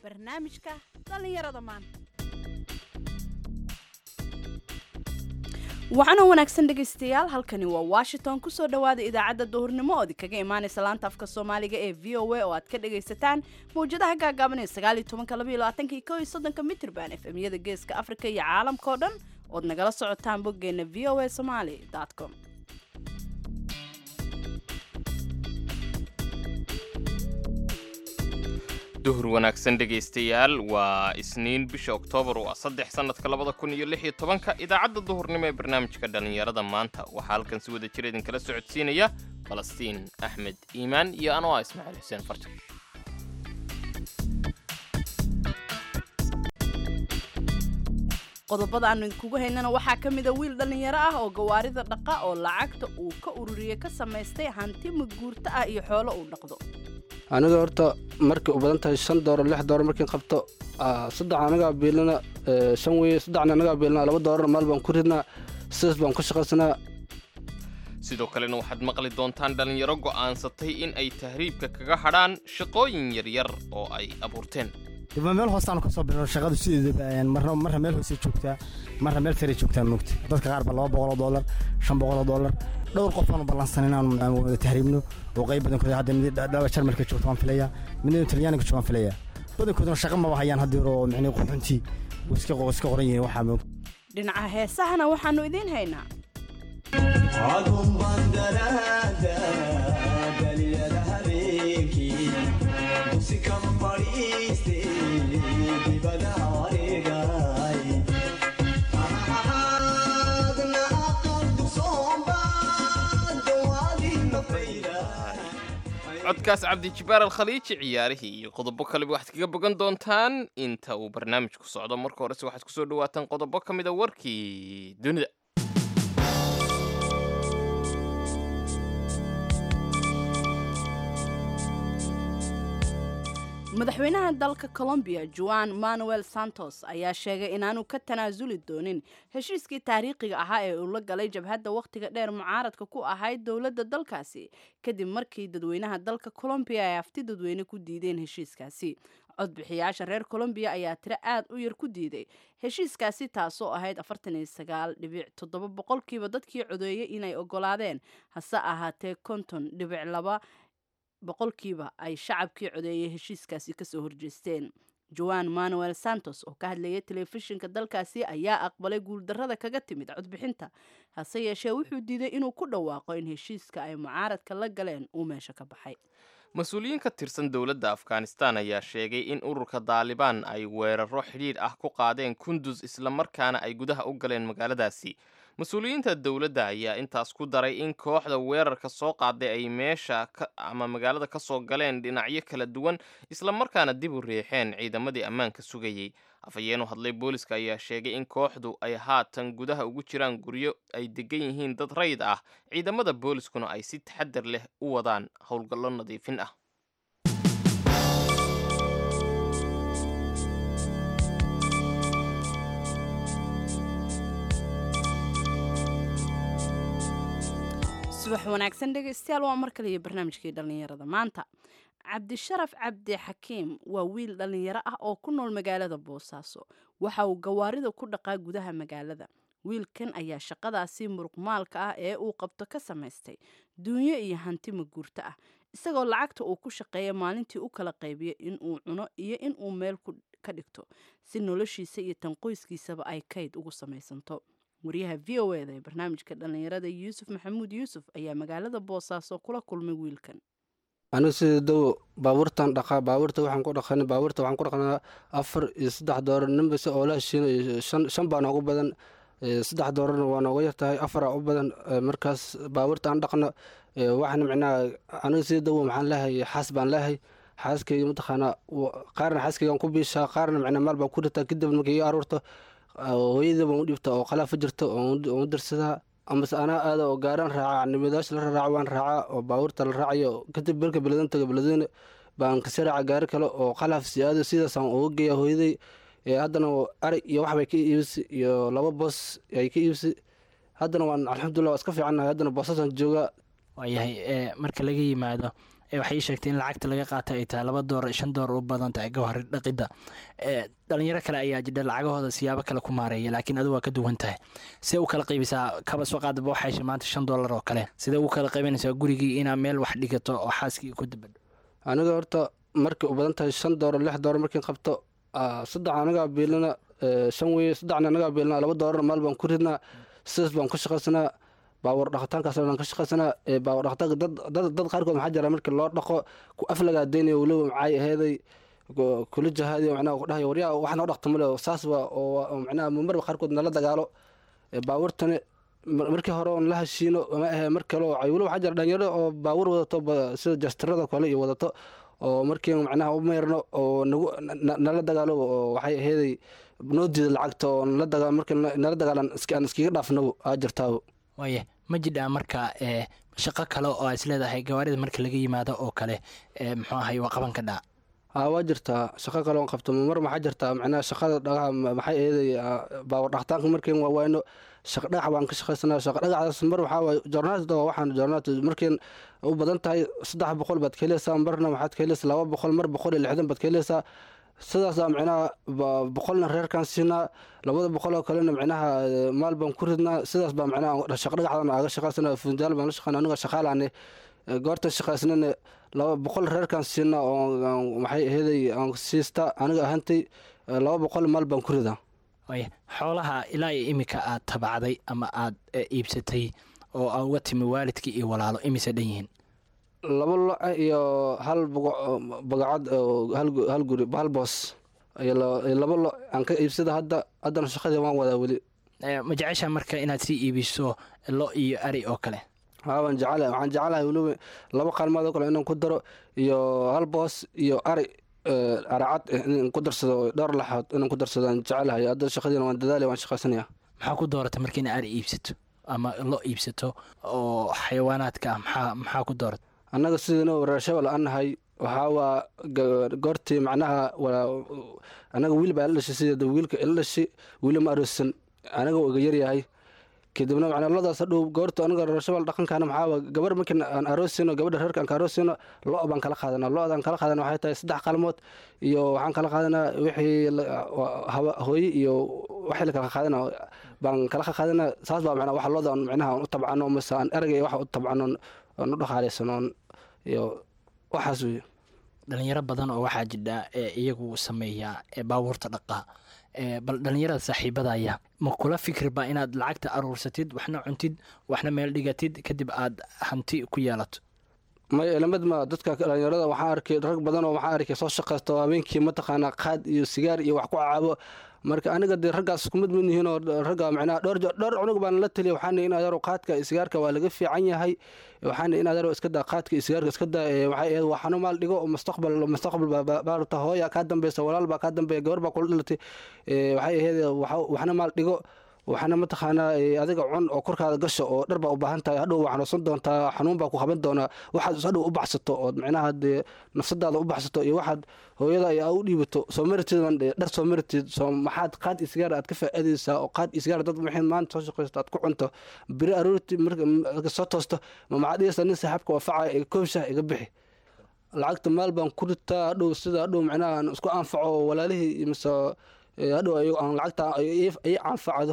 barnaamijka dhallinyarada maanta waxaana wanaagsan dhegaystayaal halkani waa washington kusoo dhowaada idaacadda duhurnimo ood kaga imaanaysa laanta afka soomaaliga ee v o a oo aad ka dhagaysataan mawjadaha gaagaaban ee sagaaliyo tobanka labaiyo labaatanka iyo kow iyo soddonka mitrban efemyada geeska afrika iyo caalamka oo dhan ood nagala socotaan boggeena v o a somaali com duhur wanaagsan dhegaystayaal waa isniin bisha oktoobar waa saddex sannadka labada kun iyo lix iyo tobanka idaacadda duhurnimo ee barnaamijka dhallinyarada maanta waxaa halkan si wada jir idinkala socodsiinaya falastiin axmed iimaan iyo anoo ah ismaaciil xuseen farjan qodobada aanu idinkugu haynana waxaa ka mida wiil dhallinyaro ah oo gawaarida dhaqa oo lacagta uu ka ururiyey ka samaystay hanti maguurto ah iyo xoolo uu dhaqdo aniga horta markay u badan tahay shan dooro lix dooro markiin qabto saddex anagaa biilana shan weye saddexna anagaa biilana laba doorana maal baan ku ridnaa sidaas baan ku shaqaysanaa sidoo kalena waxaad maqli doontaan dhallinyaro go'aansatay in ay tahriibka kaga hadhaan shaqooyin yaryar oo ay abuurteen dibba meel hoostaanu kasoo bilowno shaqadu sideedaba marna marna meel hoosey joogtaa marna meel saray joogtaa moogta dadka qaar ba laba boqoloo doolar shan boqoloo doolar dhowr qof aanu ballansan inaan wada tahriibno oo qayb badankood hadda mid dhaba jarmalka joogta waan filayaa midna talyaaniga joogta waan filayaa badankooduna shaqa maba hayaan hadda hore oo micnii quxuntii iska iska qoran yihiin waxaa moog dhinaca heesahana waxaanu idiin haynaa codkaas cabdijibaar alkhaliiji ciyaarihii iyo qodobo kaleba waxaad kaga bogan doontaan inta uu barnaamijku socdo marka horese waxaad kusoo dhawaataan qodobo ka mida warkii dunida madaxweynaha dalka colombiya juan manuel santos ayaa sheegay inaanu ka tanaasuli doonin heshiiskii taariikhiga ahaa ee uu la galay jabhadda wakhtiga dheer mucaaradka ku ahayd dowladda dalkaasi kadib markii dadweynaha dalka colombiya ay afti dadweyne ku diideen heshiiskaasi codbixiyaasha reer colombiya ayaa tiro aad u yar ku diiday heshiiskaasi taasoo ahayd afartan iyo sagaal dhibic toddoba boqolkiiba dadkii codeeyey inay ogolaadeen hase ahaatee konton dhibic laba boqolkiiba ay shacabkii codeeyay heshiiskaasi kasoo horjeesteen joan manuel santos oo ka hadlayay telefishinka dalkaasi ayaa aqbalay guuldarrada kaga timid codbixinta hase yeeshee wuxuu diiday inuu ku dhawaaqo in heshiiska ay mucaaradka la galeen uu meesha ka baxay mas-uuliyiin ka tirsan dowladda afghanistan ayaa sheegay in ururka daalibaan ay weeraro xidhiidh ah ku qaadeen kundus islamarkaana ay gudaha u galeen magaaladaasi mas-uuliyiinta dowladda ayaa intaas ku daray in kooxda weerarka soo qaaday ay meesha ama magaalada ka soo galeen dhinacyo kala duwan islamarkaana dib u riixeen ciidamadii ammaanka sugayey afhayeenu hadlay booliska ayaa sheegay in kooxdu ay haatan gudaha ugu jiraan guryo ay degan yihiin dad rayid ah ciidamada booliskuna ay si taxadar leh u wadaan howlgallo nadiifin ah subax wanaagsan dhegaystayaal waa mar kale iyo barnaamijkii dhallinyarada maanta cabdisharaf cabdi xakiim waa wiil dhallinyaro ah oo ku nool magaalada boosaaso waxa uu gawaarida ku dhaqaa gudaha magaalada wiilkan ayaa shaqadaasi muruqmaalka ah ee uu qabto ka samaystay duunyo iyo hanti maguurto ah isagoo lacagta uu ku shaqeeya maalintii u kala qaybiya inuu cuno iyo inuu meel ka dhigto si noloshiisa iyo tan qoyskiisaba ay kayd ugu samaysanto wariyaha v o eda ee barnaamijka dhallinyarada yuusuf maxamuud yuusuf ayaa magaalada boosaaso kula kulmay wiilkan aniga sida dow baabuurtan dhaqaa baabuurta waxaan ku dhaqan baabuurta waxaan ku dhaqnaa afar iyo saddex doorar ninbase oo la heshiinayo shan shan baa noogu badan saddex doorarna waa nooga yartahay afaraa u badan markaas baabuurta aan dhaqno waxaan micnaha aniga sida dow maxaan leehay xaas baan leehay xaaskayga mataqaanaa qaarna xaaskaygaan ku biishaa qaarna micnaa maal baan ku ritaa kadib markay ii aruurto hooyadii baan u dhibta oo qalaafa jirta oon u dirsadaa amase anaa aada oo gaaraan raaca nimadaasha la raraaco waan raacaa oo baabuurta la raacayo kadib berka beladan taga beladweyne baan kasi raaca gaari kale oo qalaaf si aado sidaasaan uga geeya hooyaday haddana arag iyo waxbay ka iibisi iyo laba boos ay ka iibisi haddana waan alxamdulilah waa iska fiicannahay haddana boosasaan joogaa waayahay marka laga yimaado waxay ii sheegtay in lacagta laga qaata ay tahay laba doolar shan doolar u badan tahay gawhari dhaqidda dhalinyaro kale ayaa jidha lacagahooda siyaabo kale ku maareeya laakiin adigu waa ka duwan tahay see u kala qaybisaa kaba soo qaadaba waxay heshay maanta shan doolar oo kale sidee u kala qaybanaysaa gurigii inaa meel wax dhigato oo xaaskii ku dabadho aniga horta markay u badan tahay shan doolar lix doolar markiin qabto saddex anagaa biilina shan weye saddexna anagaa biilina laba doolar maal baan ku ridnaa sidaas baan ku shaqaysanaa baawar dhaqitaankaas dhan ka shaqaysanaa baawar dhaqitaanka dad dad qaarkood maxaa jira markii loo dhaqo ku aflagaa deynayo weliba maxay aheeday kula jahaadiyo macnaha ku dhahayo waryaa wax noo dhaqta male saas waa oo macnaha marba qaarkood nala dagaalo baawurtani markii hore oon la heshiino ma ahe mar kale oo weliba waxaa jira dhalinyaro oo baawur wadato sida jastirada kale iyo wadato oo markii macnaha u meyrno oo nagu nala dagaalo oo waxay aheeday noo diida lacagta oo nala dagaa markii nala dagaalan aan iskiga dhaafnabo aa jirtaabo waaya ma jidhaa marka ee shaqo kale oo aa is leedahay gawaarida marka laga yimaado oo kale ee muxuu ahay waa qaban ka dhaa aa waa jirtaa shaqo kale oon qabto mar maxaa jirtaa macnaha shaqada dhagaha maxay eeday baawar dhaqtaanka markiin waa wayno shaqa dhagax baan ka shaqaysanaa shaqa dhagaxdaas mar waxaa waay joornaatda waa waxaan joornaat markiin u badan tahay saddex boqol baad ka helaysaa marna waxaad ka helaysaa laba boqol mar boqol iyo lixdan baad ka helaysaa sidaasaa micnaha boqolna reerkaan siinaa labada boqol oo kalena micnaha maal baan ku ridnaa sidaas baa micnaha shaqa dhagaxdan aga shaqaysana funjaal baan la shaqeyna aniga shaqaalaane goorta shaqaysnana laba boqol reerkaan siinaa oo maxay aheeday aan siista aniga ahantay laba boqol maal baan ku ridaa waaya xoolaha ilaa iyo iminka aad tabacday ama aad iibsatay oo aa uga timi waalidkii iyo walaalo imise dhan yihiin laba lo iyo hal bagacad hal guri hal boos iyo laba lo aan ka iibsada hadda haddana shaqadii waan wadaa weli ma jecesha marka inaad sii iibiso lo iyo ari oo kale haa waan jecelahay waxaan jecelahay weliba laba qaalmood oo kale inaan ku daro iyo hal boos iyo ari aracad inaan ku darsado dhowr laxood inaan ku darsado aan jecelahay hadda shaqadiina waan dadaalay waan shaqaysanaya maxaa ku dooratay marka ina ari iibsato ama lo iibsato oo xayawaanaadka ah maxaa maxaa ku dooratay annaga sidana waraashabal aan nahay waxaa waa goortii macnaha annaga wiil baa ila dhashay sideeda wiilka ila dhashay wiili ma aroosan anaga uu iga yaryahay kadibna macnaa ladaas hadhow goorta aniga rarashabal dhaqankaana maxaa waa gabar markii aan aroosino gabadha reerka aan ka aroosino lo' baan kala qaadanaa lo'daan kala qaadana waxay tahay saddex qalmood iyo waxaan kala qaadanaa wixii hooye iyo waxii la kala qaadana baan kala qaadanaa saas baa macnaa waxa looda macnaha aan u tabcano mase aan erga iyo waxa u tabcano aan u dhaqaalaysano iyo waxaas weeye dhalinyaro badan oo waxaa jidha ee iyagu sameeya ee baabuurta dhaqaa bal dhalinyarada saaxiibadaya ma kula fikirba inaad lacagta aruursatid waxna cuntid waxna meel dhigatid kadib aad hanti ku yeelato may lamid ma dadka dhalinyarada waxaa arkay rag badan oo waxaa arkay soo shaqaysta oo habeenkii mataqaanaa qaad iyo sigaar iyo wax ku caabo marka aniga dee raggaas kumid mid yihiin oo ragga macnaha dhowr dhowr cunug baan la taliya waxaana in adeero qaadka iyo sigaarka waa laga fiican yahay waxaana in adeero iska daa qaadka iyo sigaarka iska daa waxay ahayd waxaanu maal dhigo mustaqbal mustaqbal baarta hooya kaa dambeysa walaal baa kaa dambeeya gabar baa kula dhalatay waxay ahayd waxna maal dhigo waxaana mataqaanaa adiga cun oo korkaada gasho oo dhar baa u baahan tahay hadhow waa xanuunsan doontaa xanuun baa ku qaban doonaa waxaad hadhow u baxsato ood micnaha dee nafsadaada u baxsato iyo waxaad hooyada iyo aa u dhiibato soo maratid dhar soo maratid soo maxaad qaad iyo sigaar aad ka faa'iidaysaa oo qaad iyo sigaar dad maxay maanta soo shaqaysto aad ku cunto beri aroorti marka soo toosto ma maxaad dhigaysaa nin saaxiibka waafacaya iga koob shaah iga bixi lacagta maal baan ku ritaa hadhow sida hadhow micnaha aan isku anfaco walaalihii mise hadhow aan lacagta ii anfacdo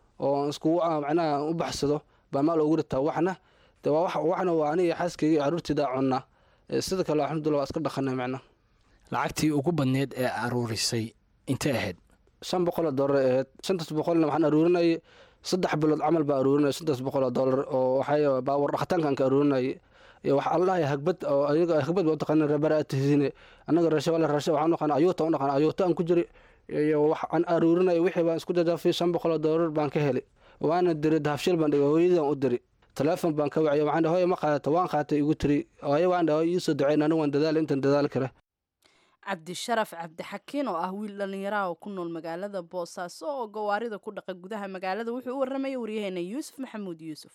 oo iskugu macnaha u baxsado baa maal ugu ritaa waxna de waa waxna waa aniga xaaskayga iyo caruurtaydaa cunnaa sida kale alxamdulillah waa iska dhaqanay macnaha lacagtii ugu badneed ee aruurisay intay ahayd shan boqoloo doolar ahayd shantaas boqolna waxaan aruurinayay saddex bilood camal baa aruurinaya shantaas boqoloo doolar oo waxay baawar dhaqitaankaan ka aruurinayay iyo waxa allahay hagbad oo ayaga hagbad baa u taqaana rabaraatihine annaga rashabale rasha waxaan naqaan ayuuta u naqaan ayuuta aan ku jiri iyo wax aan aruurinaya wixii baan isku jajaafay shan boqoloo doolar baan ka helay waana diray dahabshil baan dhigay hooyadaan u diri teleefon baan ka waciyay waxaan hooye ma qaadata waan qaatay igu tiri hooye waan dhahay iisoo duceyn anigu waan dadaal intaan dadaali kara cabdisharaf cabdixakiin oo ah wiil dhallinyaraha oo ku nool magaalada boosaaso oo gawaarida ku dhaqa gudaha magaalada wuxuu u warramaya waryaheena yuusuf maxamuud yuusuf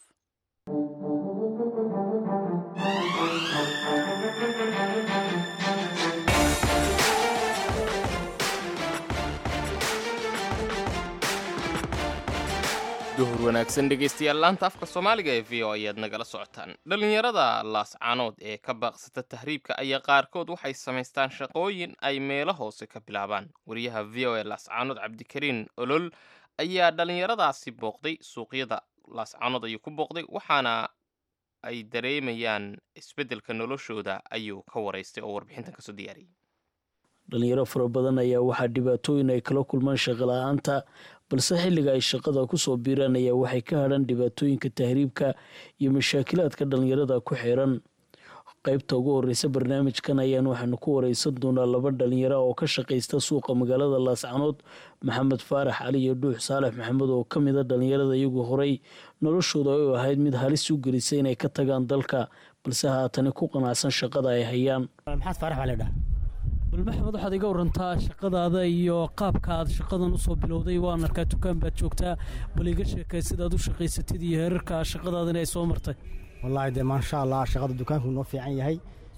duhur wanaagsan dhegaystayaal laanta afka soomaaliga ee v o ayaad nagala socotaan dhallinyarada laascaanood ee ka baaqsata tahriibka ayaa qaarkood waxay samaystaan shaqooyin ay meelo hoose ka bilaabaan wariyaha v o e laascaanood cabdikariin olol ayaa dhallinyaradaasi booqday suuqyada laascaanood ayuu ku booqday waxaana ay dareemayaan isbeddelka noloshooda ayuu ka waraystay oo warbixintan kasoo diyaariyay dhalinyaro fara badan ayaa waxaa dhibaatooyin ay kala kulmaan shaqala-aanta balse xilliga ay shaqada kusoo biiraan ayaa waxay ka hadhan dhibaatooyinka tahriibka iyo mashaakilaadka dhalinyarada ku xiran qeybta ugu horeysa barnaamijkan ayaan waxaanu ku wareysan doonaa laba dhalinyaro oo ka shaqaysta suuqa magaalada laascanood maxamed faarax cali iyo dhuux saalex maxamed oo ka mid a dhalinyarada iyagu horey noloshooda u ahayd mid halis u gelisay inay ka tagaan dalka balse haatani ku qanacsan shaqada ay hayaan maxaad faarax baa leedhaha bal maxamed waxaad iga warantaa shaqadaada iyo qaabka aad shaqadan usoo bilowday waan arkaa dukaan baad joogtaa bal iga sheekay sidaad u shaqaysatid iyo heerarka shaqadaadana ay soo martay wallaahi dee maasha allah shaqada dukaanku noo fiican yahay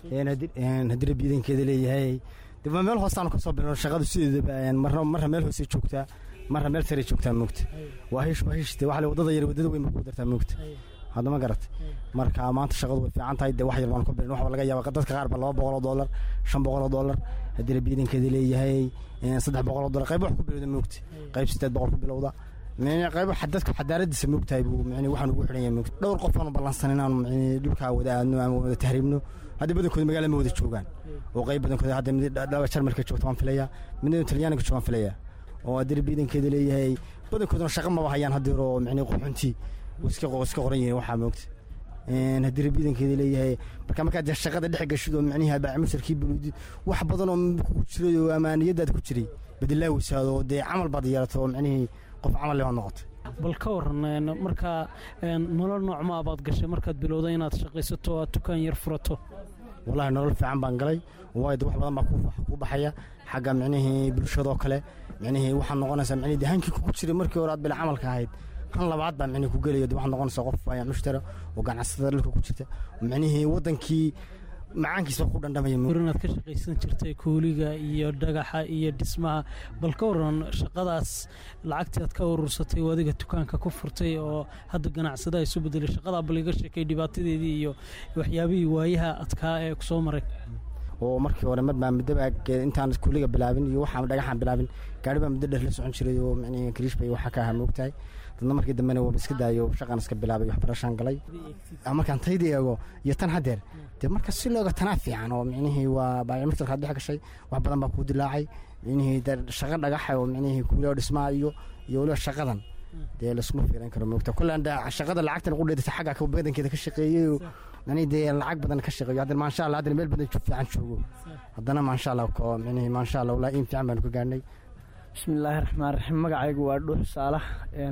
haddira biidankeeda leeyahay de waa meel hoostaanu ka soo bilowno shaqadu sideedaba marna marna meel hoose joogtaa marna meel sare joogtaa moogta waa hish waa hish de waxle wadada yar wadada weyn ku dartaa moogta hadda ma garat marka maanta shaqadu way fiican tahay dee wax yar baan ku bilin waxba laga yaaba dadka qaar ba laba boqol oo dollar shan boqol oo dollar haddii biidankeeda leeyahay saddex boqol oo dollar qayb wax ku bilowda moogta qayb sideed boqol ku bilowda qayb dadka xadaaradiisa moogtahay buu micni waxaan ugu xidhan yahay moogta dhowr qof aanu ballansan inaanu micni dhulkaa wada aadno ama wada tahriibno haddii badankooda magaala ma wada joogaan oo qayb badankooda hadda mid dhaba jarmalka joogta waan filaya midna talyaaniga joogta waan filaya oo haddii biidankeeda leeyahay badankooduna shaqa maba hayaan haddeer oo micni quxuntii iska iska qoran yihiin waxaa moogta haddii rabiidankeeda leeyahay marka markaad shaqada dhex gashid oo micnihi baamusarkii buludi wax badan oo ku jiray oo amaaniyadaad ku jiray badilaawisaad oo dee camal baad yeelato oo micnihii qof camal leh oo noqotay bal ka waran markaa nolol noocmaa baad gashay markaad bilowday inaad shaqaysato aad dukaan yar furato wallahi nolol fiican baan galay waayo de wax badan baa ku baxaya xagga micnihii bulshadoo kale micnihii waxaad noqonaysaa micnihii de hankii kugu jiray markii hore aad bila camalka ahayd han labaad baa micnihi ku gelaya de waxaad noqonaysaa qof mushtara oo ganacsatada dhulka ku jirta micnihii waddankii macaankiisa ku dhandhamaya inaad ka shaqaysan jirtay kuuliga iyo dhagaxa iyo dhismaha bal ka waran shaqadaas lacagtii aad ka urursatay oo adiga dukaanka ku furtay oo hadda ganacsada isu bedelay shaqadaa bal iga sheekay dhibaatadeedii iyo waxyaabihii waayaha adkaa ee kusoo maray oo markii hore mar baa muddobaa intaan kuuliga bilaabin iyo waxaan dhagaxaan bilaabin gaari baa muddo dheer la socon jiray oo micnihi kariish bay waxa ka ahaa moogtahay dadna markii dambena waaba iska daayo shaqaan iska bilaabay waxbarashaan galay markaan tayda eego iyo tan haddeer dee marka si looga tanaa fiican oo micnihii waa baayamirtalkaad dhex gashay wax badan baa kuu dilaacay micnihii shaqo dhagaxa oo micnihii kuulio dhismaa iyo iyo waliba shaqadan dee laskuma fiiran karo moogta kullaan shaqada lacagtan ugu dheedata xagga badankeeda ka shaqeeyey oo micnihii dee lacag badan ka shaqeeyo haddana maasha allah haddana meel badan fiican joogo haddana maasha allah ko micnihii maasha allah walaa in fiican baanu ka gaadhnay bismillaahi raxmaan raxiim magacaygu waa dhuux saalax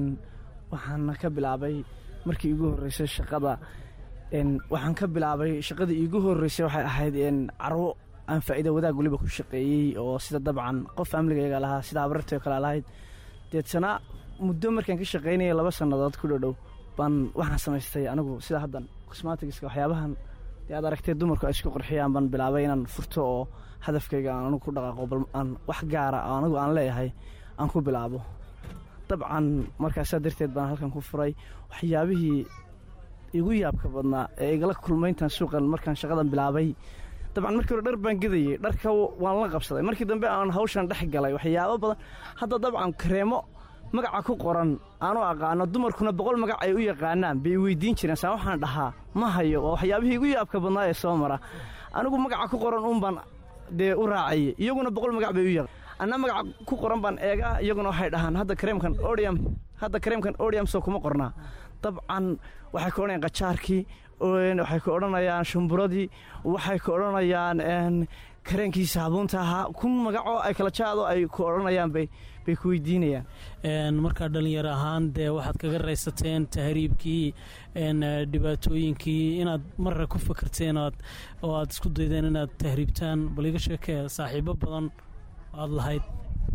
waxaana ka bilaabay markii iigu horreysay shaqada waxaan ka bilaabay shaqadii iigu horreysay waxay ahayd carwo aan faa'iida wadaag weliba ku shaqeeyey oo sida dabcan qof faamiligayaga lahaa sida abarartay oo kale lahayd deetana muddo markaan ka shaqaynaya laba sannadood ku dhodhow baan waxaan samaystay anigu sida haddan cosmatigiska waxyaabahan dee aad aragtee dumarku ay isku qurxiyaan baan bilaabay inaan furto oo hadafkayga aan anigu ku dhaqaaqo bal aan wax gaara oo anigu aan leeyahay aan ku bilaabo dabcan markaasaa darteed baan halkan ku furay waxyaabihii igu yaabka badnaa ee igala kulmayntan suuqan markaan shaqadan bilaabay dabcan markii hore dhar baan gedayey dharka waan la qabsaday markii dambe aan hawshan dhex galay waxyaabo badan hadda dabcan kareemo magaca ku qoran aanu aqaano dumarkuna boqol magac ay u yaqaanaan bay weydiin jireen saa waxaan dhahaa ma hayo waa waxyaabihii igu yaabka badnaa ee soo mara anigu magaca ku qoran uun baan dee u raacayay iyaguna boqol magac bay u yaqaan anna magaca ku qoran baan eegaa iyaguna waxay dhahaan hadda kareemkan odium hadda kareemkan odium soo kuma qornaa dabcan waxay ka odhanayaan qajaarkii waxay ka odhanayaan shumburadii waxay ka odhanayaan kareenkii saabuunta ahaa kun magacoo ay kala jaado ay ku odhanayaan bay bay ku weydiinayaan markaa dhalinyaro ahaan dee waxaad kaga raysateen tahriibkii dhibaatooyinkii inaad marra ku fakerteen oo aad isku daydeen inaad tahriibtaan bal iga sheekee saaxiibo badan aad lahayd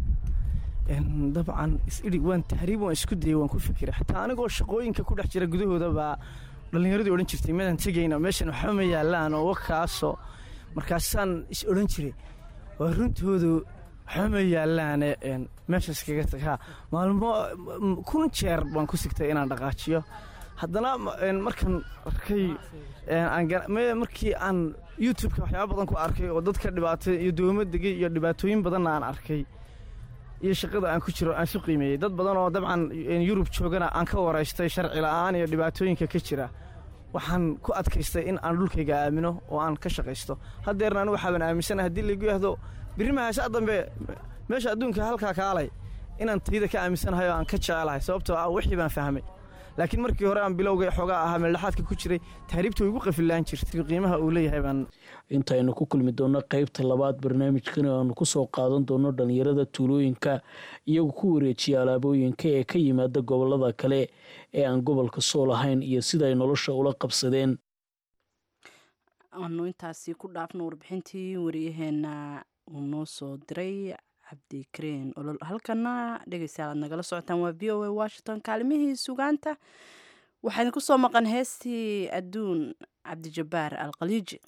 dabcan isidhig waan tahriib waan isku dayay waan ku fikiray xataa anigoo shaqooyinka ku dhex jira gudahooda baa dhallinyaradii odhan jirtay midaan tegayna meeshan waxba ma yaallaan oo wakaasoo markaasaan is odhan jiray waa runtoodu waxba ma yaallaane meeshaas kaga tagaa maalmo m- kun jeer baan ku sigtay inaan dhaqaajiyo haddana ma- een, markaan arkay een, aan ga- me- markii aan youtube-ka waxyaaba badan ku arkay oo dadka dhibaatay iyo doomo degay iyo dhibaatooyin badanna aan arkay iyo shaqada aan ku jiro aan su qiimeeyey dad badan oo dabcan een, yurub joogana aan ka waraystay sharci la'aan iyo dhibaatooyinka ka jira waxaan ku adkaystay in aan dhulkayga aamino oo aan ka shaqaysto haddeerna anu waxaaban aaminsanahay haddii laygu yahdo birrima haashaa dambe meesha adduunka halkaa kaalay inaan tayda ka aaminsanahay oo aan ka jecelahay sababtoo ah wixii baan fahmay laakiin markii hore aan bilowga xoogaa ahaa meeldhaxaadka ku jiray tahriibta way igu qafilaan jirtay qiimaha uu leeyahay baan intaynu ku kulmi doonno qaybta labaad barnaamijkani aanu kusoo qaadan doono dhalinyarada tuulooyinka iyagu ku wareejiya alaabooyinka ee ka yimaada gobolada kale ee aan gobolka sool ahayn iyo sida ay nolosha ula qabsadeen aanu intaasi ku dhaafno warbixintii wariyaheena uu noo soo diray cabdikareen olol halkana dhegeystayaal aad nagala socotaan waa v o a washington kaalimihii sugaanta waxaa idinku soo maqan heestii adduun cabdijabbaar alkhaliiji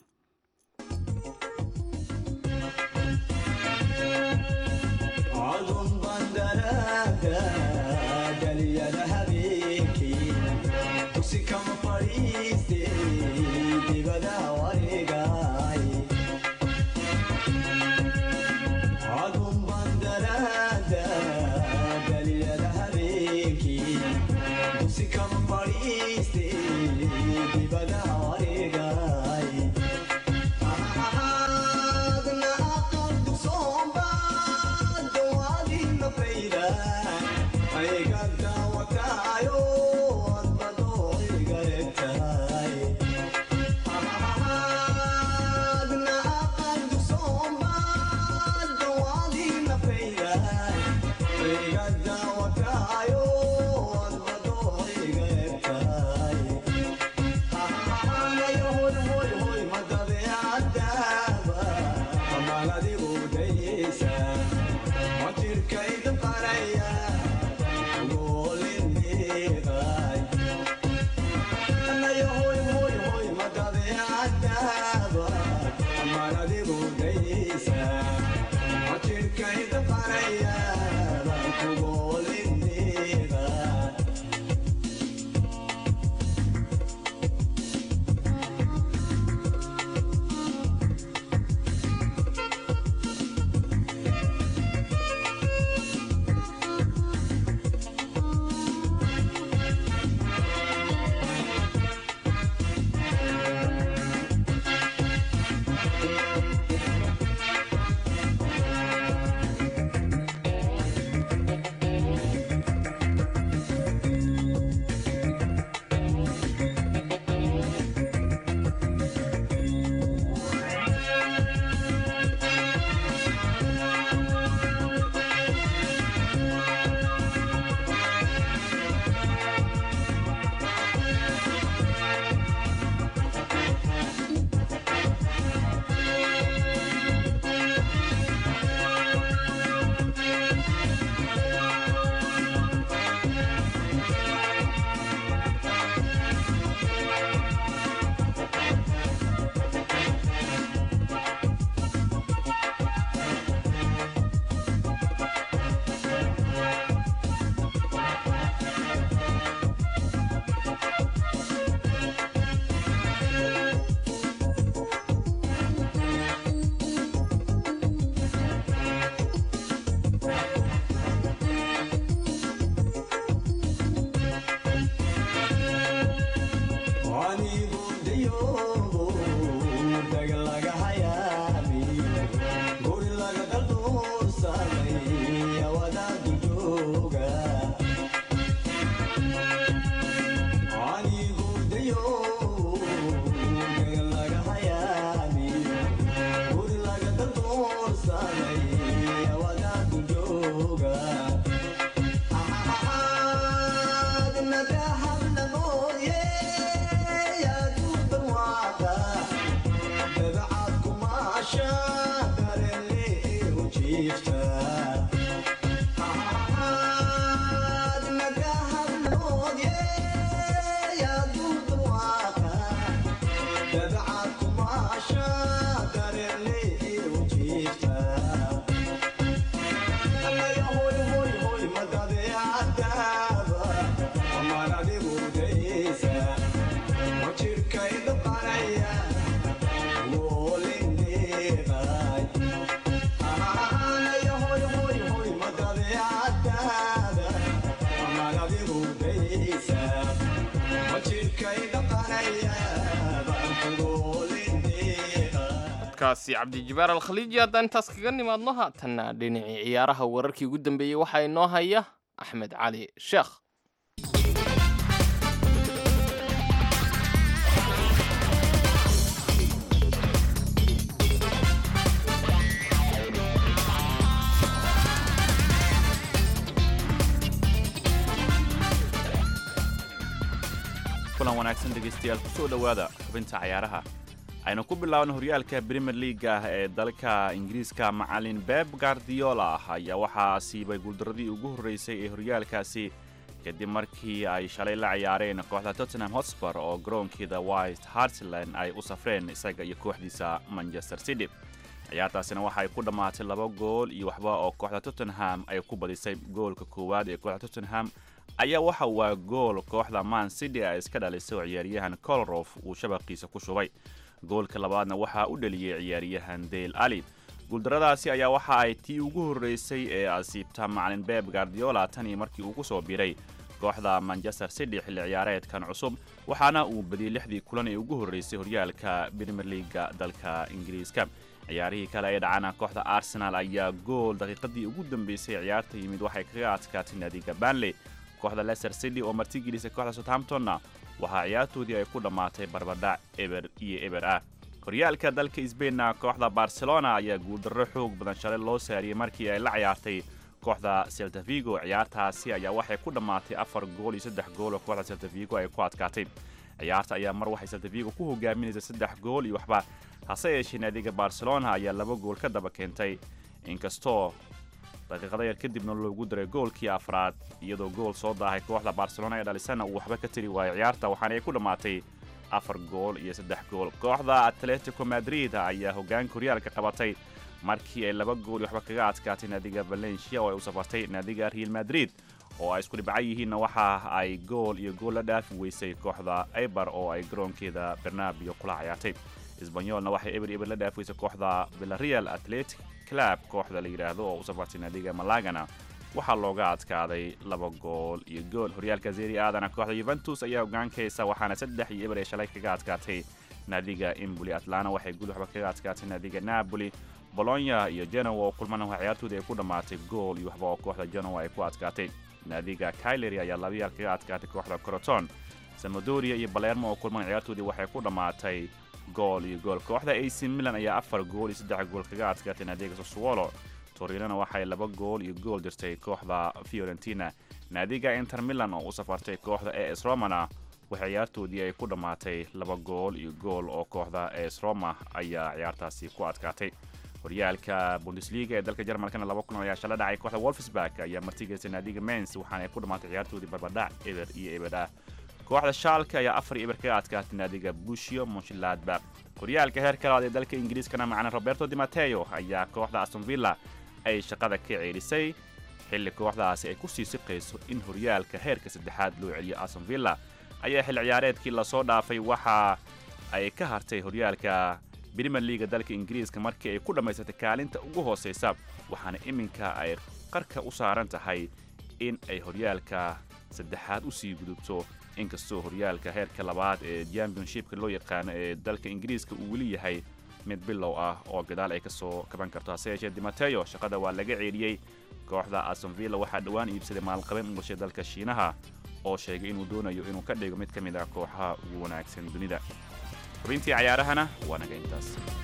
codkaasi cabdijibaar alkhaliiji haddaan intaas kaga nimaadno haatanna dhinacii ciyaaraha wararkii ugu dambeeyey waxaa inoo haya axmed cali sheekh kulan wanaagsan dhegaystayaal kusoo dhowaada xubinta cayaaraha aynu ku bilaabna horyaalka premier leaga ee dalka ingiriiska macalin beb gardiola ayaa waxaa siibay guuldaradii ugu horreysay ee horyaalkaasi kadib markii ay shalay la ciyaareen kooxda tottenham hotspur oo garoonkeeda white hartland ay u safreen isaga iyo kooxdiisa manchester city ciyaartaasina waxa ay ku dhammaatay laba gool iyo waxba oo kooxda tottenham ay ku badisay goolka koowaad ee kooxda tottenham ayaa waxa waa gool kooxda man city ay iska dhalisay oo ciyaaryahan colrof uu shabaqiisa ku shubay goolka labaadna waxaa u dhaliyey ciyaaryahan dale ali guuldaradaasi ayaa waxa ay tii ugu horreysay ee asiibta macalin beb gardiola tanii markii uu ku soo biray kooxda manchester city xilli ciyaareedkan cusub waxaana uu badiyey lixdii kulan ee ugu horreysay horyaalka premier leaga dalka ingiriiska ciyaarihii kale ee dhacana kooxda arsenal ayaa gool daqiiqadii ugu dambeysay ciyaarta yimid waxay kaga adkaatay naadiga banley kooxda leicester city oo martigelisay kooxda southamptonna waxaa ciyaartoodii ay ku dhammaatay barbadhac eber iyo eber ah horyaalka dalka sbainna kooxda barcelona ayaa guuldarro xoog badan shalay loo saariyey markii ay la ciyaartay kooxda seltavigo ciyaartaasi ayaa waxay ku dhammaatay afar gool iyo saddex gool oo kooxda seltavigo ay ku adkaatay ciyaarta ayaa mar waxay seltavigo ku hogaaminaysay saddex gool iyo waxba hase yeeshee naadiga barcelona ayaa laba gool ka daba keentay inkastoo daqiiqada yar kadibna loogu daray goolkii afraad iyadoo gool soo daahay kooxda barcelona ee dhalisana uu waxba ka tiri waayay ciyaarta waxaana ay ku dhammaatay afar gool iyo saddex gool kooxda atletico madrid ayaa hoggaanka horyaalka qabatay markii ay laba gool iyo waxba kaga adkaatay naadiga valencia oo ay u safartay naadiga real madrid oo ay isku dhibcan yihiinna waxa ay gool iyo gool la dhaafi weysay kooxda eibar oo ay garoonkeeda bernabio kula ciyaartay isbanyolna waxay eber eber la dhaafi weysay kooxda villareal atletic club kooxda la yidhaahdo oo u safartay naadiga malagana waxaa looga adkaaday laba gool iyo gool horyaalka zeri aadana kooxda yuventus ayaa hogaankaysa waxaana saddex iyo eber ee shalay kaga adkaatay naadiga imboli atlana waxay gul waxba kaga adkaatay naadiga napoli bolonya iyo genoa oo kulmana waa ciyaartoodii ay ku dhammaatay gool iyo waxba oo kooxda genoa ay ku adkaatay naadiga kailery ayaa labayaal kaga adkaatay kooxda coroton samadoria iyo balermo oo kulman ciyaartoodii waxay ku dhammaatay gool iyo gool kooxda ac milan ayaa afar gool iyo saddex gool kaga adkaatay naadiga soswolo torinona waxay laba gool iyo gool dirtay kooxda fiorentina naadiga inter milan oo u safartay kooxda es romana waxa ciyaartoodii ay ku dhammaatay laba gool iyo gool oo kooxda es roma ayaa ciyaartaasi ku adkaatay horyaalka bundesliga ee dalka jarmalkana laba kulan ayaa shala dhacay kooxda wolfsburg ayaa martigeysay naadiga mens waxaana ay ku dhammaatay ciyaartoodii barbadhac eber iyo eber ah kooxda shaalka ayaa afar iyo eber kaga adkaatay naadiga bushio monshladbak horyaalka heerka labaad ee dalka ingiriiskana macna roberto di mateo ayaa kooxda aston villa ay shaqada ka ceelisay xilli kooxdaasi ay ku sii siqayso in horyaalka heerka saddexaad loo celiyo aston villa ayaa xil ciyaareedkii lasoo dhaafay waxa ay ka hartay horyaalka brimer liaga dalka ingiriiska markii ay ku dhammaysatay kaalinta ugu hoosaysa waxaana iminka ay qarka u saaran tahay in ay horyaalka saddexaad u sii gudubto inkastoo horyaalka heerka labaad ee championshipka loo yaqaano ee dalka ingiriiska uu weli yahay mid bilow ah oo gadaal ay ka soo kaban karto hase yeeshee dimateo shaqada waa laga ceeliyey kooxda astonvilla waxaa dhowaan iibsaday maalqabeen u gashay dalka shiinaha oo sheegay inuu doonayo inuu ka dhigo mid ka mid ah kooxaha ugu wanaagsan dunida xubintii cayaarahana waa naga intaas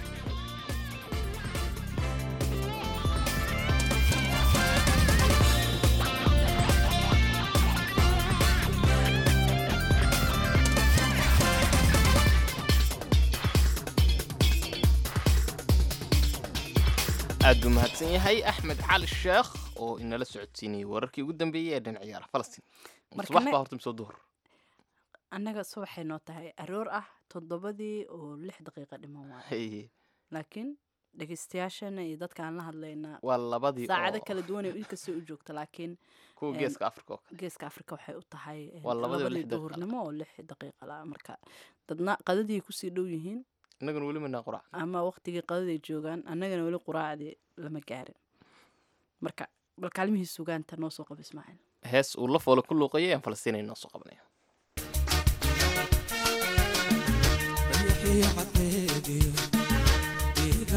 aad buu mahadsan yahay axmed cali sheekh oo inala socodsiinayay wararkii ugu dambeeyey ee dhan ciyaara falastiin Marka subax ne- baa horta misoo duhur annaga subaxay noo tahay aroor ah toddobadii oo lix daqiiqa dhiman waayo Hey, laakiin dhegeystayaashana iyo dadka aan la hadlaynaa waa labadii saacado oo kala duwan ay inkastoo u joogta laakiin kuwa em, geeska afrika oo kale geeska afrika waxay u tahay em, Waa labadii oo labadii lix daqiiqa duhurnimo oo lix daqiiqa la marka dadna qadadii kusii dhow yihiin innaguna weli manaa qurac ama waqtigii qadaday joogaan annagana weli quraacdii lama gaarin marka bal kaalmihii sugaanta noo soo qaba ismaaciil hees uu la foole ku luuqayay aan falastiin ay noo soo qabanaya dayaxii caddeediyo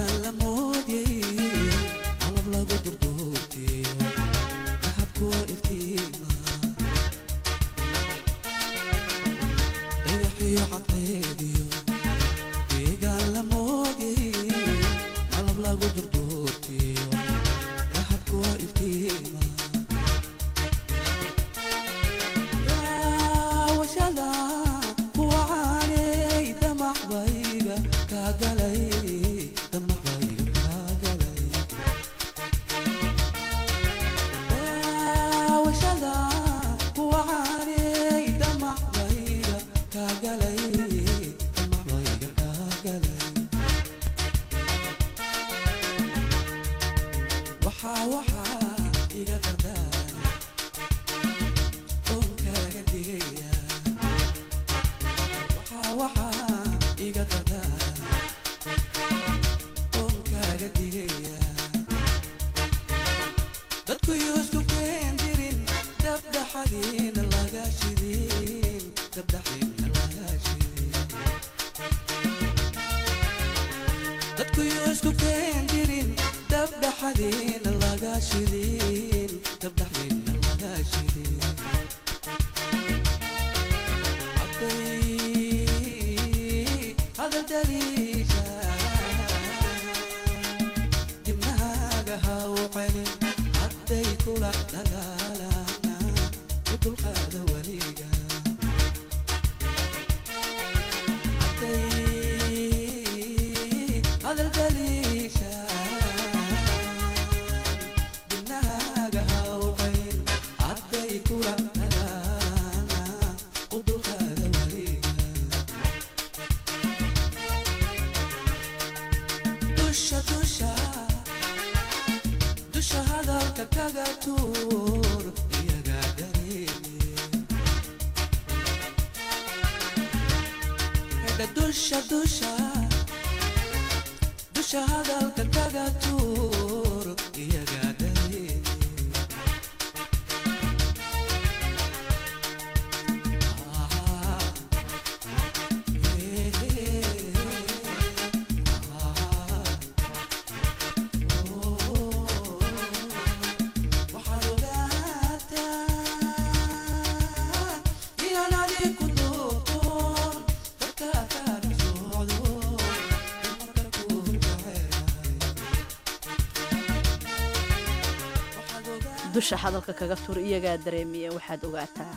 dusha hadalka kaga tur iyagaa dareemiya waxaad ogaataa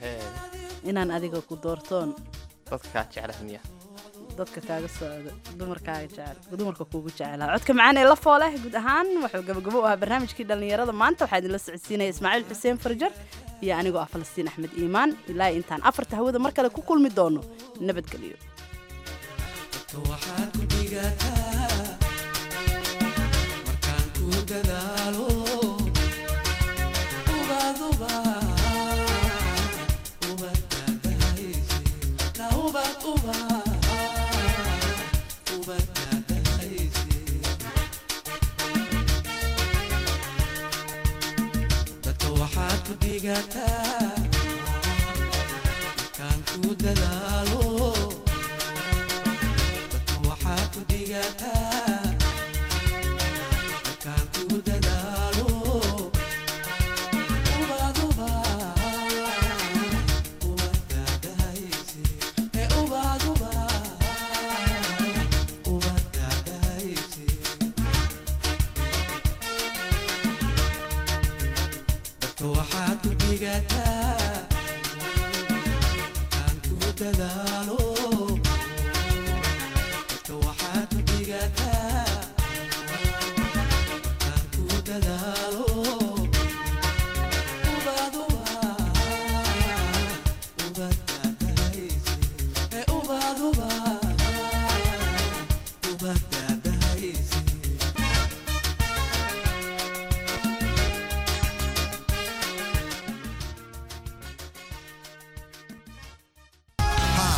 inaan adiga ku doortoon dadka kaa jeclah miya dadka kaaga socdo dumarkaaga jecel dumarka kuugu jecelaha codka macaan ee la fooleh guud ahaan wuxuu gabagabo u ahaa barnaamijkii dhallinyarada maanta waxaa idinla socodsiinaya ismaaciil xuseen farjar iyo anigoo ah falastiin axmed iimaan ilaa intaan afarta hawada mar kale ku kulmi doono nabadgelyo Uba, uba,